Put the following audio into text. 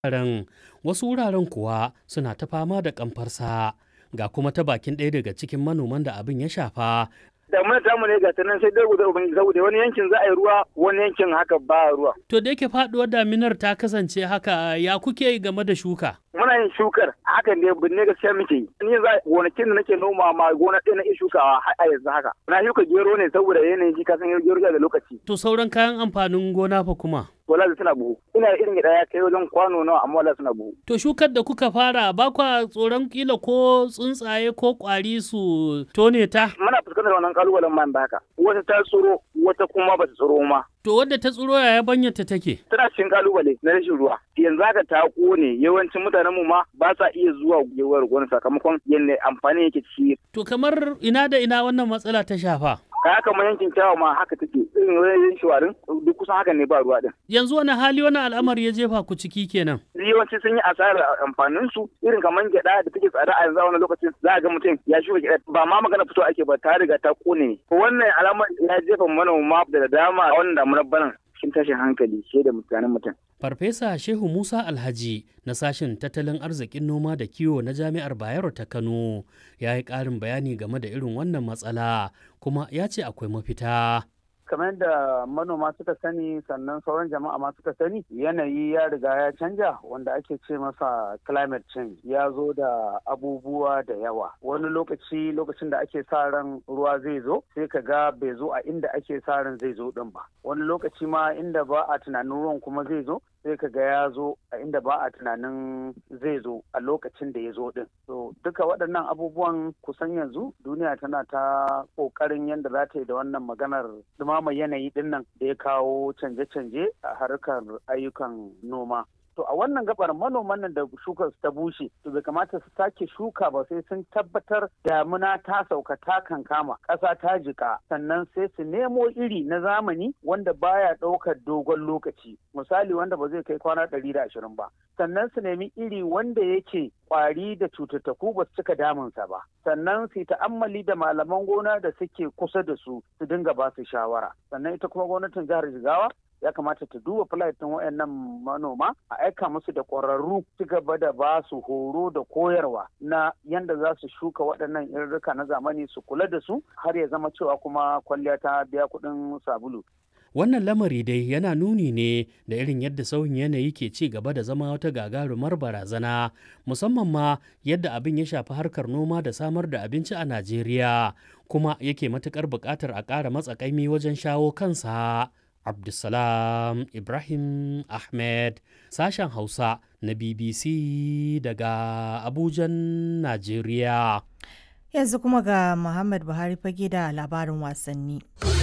wuraren wasu wuraren kuwa suna ta fama da kamfarsa ga kuma ta bakin ɗaya daga cikin manoman da abin ya shafa damuna tamu ne ga ta nan sai dai guda ubangiji saboda wani yankin za a yi ruwa wani yankin haka ba ruwa. To da yake faduwar daminar ta kasance haka ya kuke game da shuka? Muna yin shukar hakan ne binne gaskiya muke yi. Ni za gonakin da nake noma ma gona ɗaya na iya shukawa har a yanzu haka. Na shuka gero ne saboda yanayin shi kasan gero da lokaci. To sauran kayan amfanin gona fa kuma? Wala suna buhu. Ina irin gida ya kai wajen kwano nawa amma wala suna buhu. To shukar da kuka fara ba kwa tsoron kila ko tsuntsaye ko kwari su tone ta? Muna fuskantar wannan kalubalen man da haka. Wata ta tsoro wata kuma ba ta tsoro ma. To wadda ta tsiro yaya banyarta take? Tana cikin kalubale na rashin ruwa. Yanzu haka ta kone yawancin mutanen mu ma ba sa iya zuwa gewar gona sakamakon yadda amfani yake ci. To kamar ina da ina wannan matsala ta shafa? Kaya kamar yankin kyawa ma haka take irin wajen shawarin duk kusan haka ne ba ruwa din. Yanzu wani hali wani al'amari ya jefa ku ciki kenan? Yawanci sun yi asarar amfanin su irin kamar gyaɗa da take tsada a yanzu a wani lokacin za a ga mutum ya shuka gyaɗa ba ma magana fito ake ba ta riga ta kone. Wannan alamar ya jefa manoma da dama a wannan damunar banan cikin tashin hankali shi da mutanen mutum. Farfesa Shehu Musa Alhaji na sashen tattalin arzikin noma da kiwo na Jami'ar Bayero ta Kano ya yi ƙarin bayani game da irin wannan matsala kuma ya ce akwai mafita. kamar yadda manoma suka sani sannan sauran jama'a ma suka sani yanayi ya riga ya canja wanda ake ce masa climate change ya zo da abubuwa da yawa wani lokaci lokacin da ake sa ran ruwa zai zo sai ka ga bai zo a inda ake sa ran zai zo din ba wani lokaci ma inda ba a tunanin ruwan kuma zai zo sai ka ga ya zo a inda ba a tunanin zai zo a lokacin da ya zo din so duka waɗannan abubuwan kusan yanzu duniya tana ta ƙoƙarin yadda za ta yi da wannan maganar dumama yanayi din nan da ya kawo canje-canje a harkar ayyukan noma to a wannan gabar manoman nan da shukar ta bushe to bai kamata su sake shuka ba sai sun tabbatar damuna ta sauka ta kankama ƙasa ta jika sannan sai su nemo iri na zamani wanda baya ɗaukar dogon lokaci misali wanda ba zai kai kwana ɗari da ashirin ba sannan su nemi iri wanda yake kwari da cututtuku ba su cika damunsa ba sannan su ta'ammali da malaman gona da suke kusa da su su dinga ba su shawara sannan ita kuma gwamnatin jihar jigawa ya kamata ta duba ɗin wayannan manoma a aika musu da ƙwararru ci gaba da ba su horo da koyarwa na yadda za su shuka waɗannan irrika na zamani su kula da su har ya zama cewa kuma kwalliya ta biya kuɗin sabulu. Wannan lamari dai yana nuni ne da irin yadda sauyin yanayi ke ci gaba da zama wata gagarumar barazana musamman ma yadda abin ya shafi harkar noma da samar da abinci a Najeriya kuma yake matuƙar buƙatar a ƙara matsakaimi wajen shawo kansa. Abdulsalam Ibrahim Ahmed sashen Hausa na BBC daga Abujan, Najeriya. Yanzu kuma ga Muhammad Buhari fage da labarin wasanni.